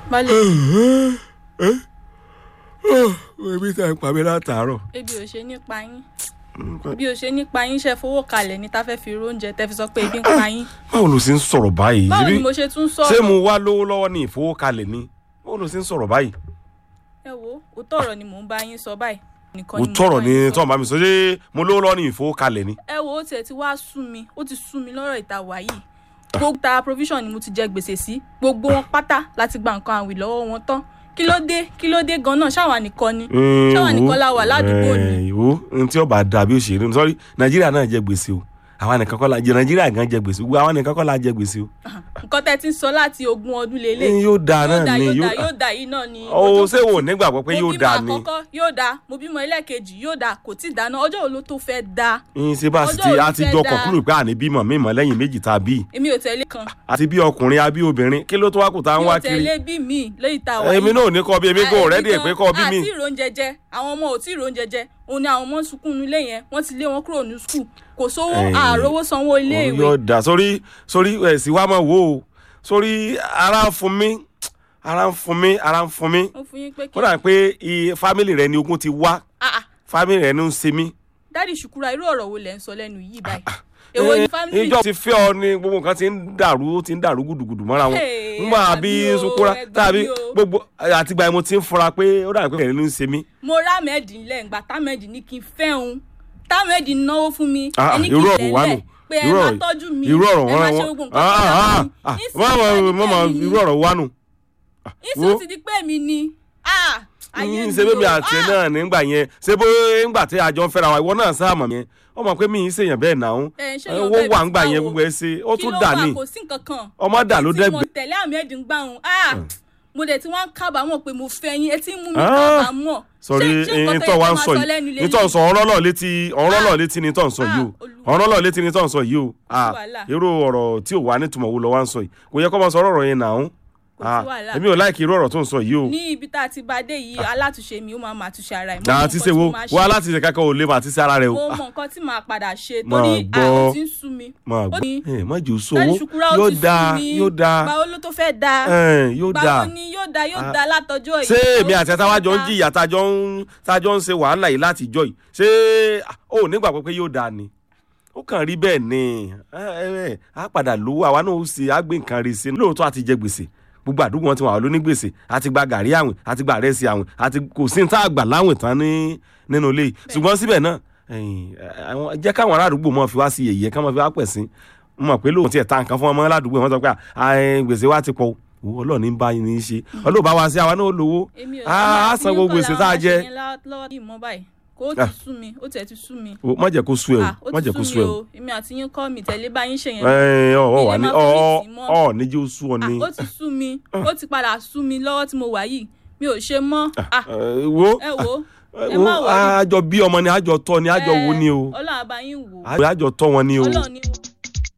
balẹ̀ ebi tá ń pa mí látàárọ̀. ebi ò ṣe nípa yín bí o ṣe nípa yín ṣe fowó kalẹ̀ ní tá fẹ́ fi róúnjẹ tẹ́ fi sọ pé ebi ń pa yín báwo ló ṣe ń sọ̀rọ̀ báyìí? báwo ni Ṣebí- mo ṣe tún ṣé sọ̀rọ̀ mo wá lówó lọ́wọ́ ní ìfowókalẹ̀ ni báwo ló ṣe ń sọ̀rọ̀ báyìí? ẹ wo òótọ́ ọ̀rọ̀ ni mò ń bá yín sọ báyìí nìkan mo ni mo tọrọ bá ní yín sọ. tọ́ bá mi sọ ṣé mo lówó lọ́wọ́ ní ìfowókalẹ̀ ni. ẹ wo ó tiẹ̀ ti wá sú mi ó ti sú mi lọ́rọ̀ ìta wà yìí gbogbo ta provision ni mo ti jẹ gbèsè sí gbogbo wọn pátá láti gba nǹkan àwìn lọ́wọ́ wọn tán kí ló dé kí ló dé gan-an ṣáwa nìkan ni ṣáwa nìkan la wà ládùúgbò ni ìwò ohun tí ọba dàbí òṣèré sọrí nàìjíríà náà jẹ gbèsè o àwa nìkan kọ́ la jẹ nàìjíríà gan jẹ gbèsè gbogbo àwa nìkan kọ́ la jẹ gbèsè o. nǹkan tẹ́ ti ń sọ láti ogún ọdún lélẹ̀ Eh, yóò dáa náà ni yóò yóò dá yóò dá yìí náà ni o ọjọ́ ṣé wò nígbàgbọ́ pé mo yóò bímọ dáa ni àkọ́kọ́ yóò dáa mo bímọ ẹlẹ́ẹ̀kejì yóò dáa kò tí ì dáná ọjọ́ wo ló tó fẹ́ dáa yín ṣe bá sì ọjọ́ ti òní a ti fẹ́ jọ dáa. kọ̀kúrò pé àní bímọ mímọ lẹ́yìn méjì tá a bí èmi ò tẹ̀lé kan àti bí ọkùnrin àbí obìnrin kí ló tó wá kù tá a ń mi wá ò kiri tẹ̀lé bí mi lóyìí tá a wà èmi náà ò ní kọ́ bí èmi kò rẹ́dí ẹ̀ pé kọ́ bí mi àti ìròúnjẹ jẹ àwọn ọmọ ò tí ì ròúnjẹ jẹ òun ni àwọn ọmọ ń sunkún nílé yẹn wọ́n ti lé wọn kúrò ní skul kò sówó Eh, àròwó sanwó ilé Òun ìwé yóò dà sórí sórí ẹ̀ sì wá máa wò ó sórí ara ń fún mi ara ń fún mi ara ń fún mi ó fún yín pé kí ó dà pé i- fámìlì rẹ ni ogun ti wá Ah, ah, fámìlì rẹ ni ń ṣe mí. dádì ṣùkúra irú ọ̀rọ̀ wo lẹ̀ ń sọ lẹ́nu yìí báyìí èwo ni Eh, family ìjọ ti fẹ́ ọ ni gbogbo nǹkan ti ń dàrú ti ń dàrú gùdùgùdù mọ́ra wọn Hey, nígbà ẹ gbà bí mí o, sukura ẹ gbà tàbí mí o. gbogbo àtìgbà yẹn mo ti ń fura pé ó dà pé kẹrin ló ń ṣe mí. mo rá mẹ́ẹ̀dì ńlẹ̀ ńgbà támẹ́ẹ̀dì ní kí n fẹ́ òun támẹ́ẹ̀dì náwó fún mi Ah, ẹni kí irú n ọ̀rọ̀ wà nù tẹ̀lẹ̀ pé ẹ irú máa ọ̀rọ̀- tọ́jú mi irú ọ̀rọ̀ ẹ máa wọn ṣe gbogbo nǹkan tó dára fún mi. Nísìnyí mọ́mọ́ ó ti di pé mi irú ni. ọ̀rọ̀ wà nù. nísìnyí ó ti di pé mi ni Ah, ayé yín ṣe bébí o. àti Ah, náà nígbà yẹn ṣé bó ńgbà tí àjọ ń fẹ́ra wa ìwọ náà sáàmọ̀ yẹn ó mọ̀ pé mi ì ṣèyàn bẹ́ẹ̀ náà ń ẹ, ṣé èèyàn owó bẹ́ẹ̀ wà bí ńgbà yẹn báwo? gbogbo ẹ ṣe ó kí tún ló dà wà? ní kò sí nǹkan kan ọmọ dà ló tí mo dẹ́gbẹ́. tẹ̀lé àmì ẹ̀dùn gbà hùn mo dẹ̀ tí wọ́n ń kábàámọ̀ pé mo fẹ́ yín etí ń mú mi Ah, kábàámọ̀ sọrí Ṣé- ṣé nǹkan tó ìtọ́ yẹ wa ká ń máa sọ sọ yìí lẹ́nu lélẹ́yìí? ìtọ́ sọ ọ̀rọ̀ lọ́ọ̀ létí ọ̀rọ̀ lọ́ọ̀ létí ni tọ́ ń sọ yìí o Olúwa. ọ̀rọ̀ lọ́ọ̀ létí ni tọ́ ń sọ yìí o Ah, wàhálà. irú ọ̀rọ̀ tí ò wá nítumọ̀ wo lọ wá ń sọ yìí kò yẹ kó máa sọ ọ̀rọ̀ yẹn náà ń Kò sí wàhálà. èmi ò láìkí irú ọ̀rọ̀ tó ń sọ yìí o ní ibi tá a ti bá dé yìí alátúnṣe mi ó máa máa túnṣe ara ẹ̀ mo mọ àti nǹkan ṣe tí wo mo máa ṣe. wá láti ṣe kankan ò lè mà àti ṣe ara rẹ o mo Ah, mọ nǹkan tí màá padà ṣe Máa torí gbọ́. àwọn tí ń sú mi máa ó gbọ́ ní- ẹ má jù ú dájú sówó ṣùkúrà ó yóò ti sú dáa mi yóò dáa báwo ló tó fẹ́ dáa ẹ, yóò dáa báwo ni yóò dáa yóò Ah. dáa látọjọ́ yìí ṣé báwo èmi ló àti tó ẹ̀ta wá fẹ́ jọ ń dáa? jìyà tájọ ń tájọ ń ṣe wàhálà yìí láti jọ yìí ṣé ó nígbàgbọ́ pé yóò dáa ni ó kàn rí bẹ́ẹ̀ ni ẹ, ẹ, ẹ, á padà lówó àwa náà ó sì á gbé nǹkan rí sí i lóòótọ́ àti jẹ gbèsè gbogbo àdúgbò wọn ti wà lóní gbèsè àti gba gàrí àwìn àti gba àrẹsì àwìn àti kò sí ní tá a gbà láwìn tán ní nínú ilé yìí ṣùgbọ́n síbẹ̀ náà ẹ̀yìn, àwọn- jẹ́ káwọn ará àdúgbò mọ̀ fi wá sí yẹ̀yẹ́ ká mọ̀ fi wá pẹ̀ sí mo mọ̀ pé lóòótọ́ tiẹ̀ ta nǹkan fún ọmọ ládùúgbò wọn sọ pé à, ẹ, gbèsè wa ti pọ̀ o. Owó ọlọ́ọ̀ni ń bá yín ní í ṣe ọlọ́ọ̀bá wa sí àwa náà ó lówó èmi ò á á san gbogbo gbèsè tá a jẹ lọ́wọ́ yìí mọ́ báyìí kó o Ah. ti sú mi ó tiẹ̀ ti sú mi O, má jẹ́ kó sú ẹ Ah, o ó má ti jẹ́ kó sú sú mi ẹ o o èmi àti yín kọ́ mi tẹ̀lé bá yín ṣe yẹn ẹ ọ ọ wà ní Ilé ọ máa ọ fèsì mọ́. ọ níjẹ́ ó sú ọ Ah, ní. ó ti sú mi ó ti padà sú mi lọ́wọ́ tí mo wà yìí mi ò ṣe mọ́ Ah, Ẹ, wo ẹ wo ẹ wo má wọrí àjọ bí ọmọ ni àjọ tọ́ ni àjọ wo ni o ọlọ́run àbáyín wò ó àjọ tọ́ wọn ni o. ọlọ́run ní wò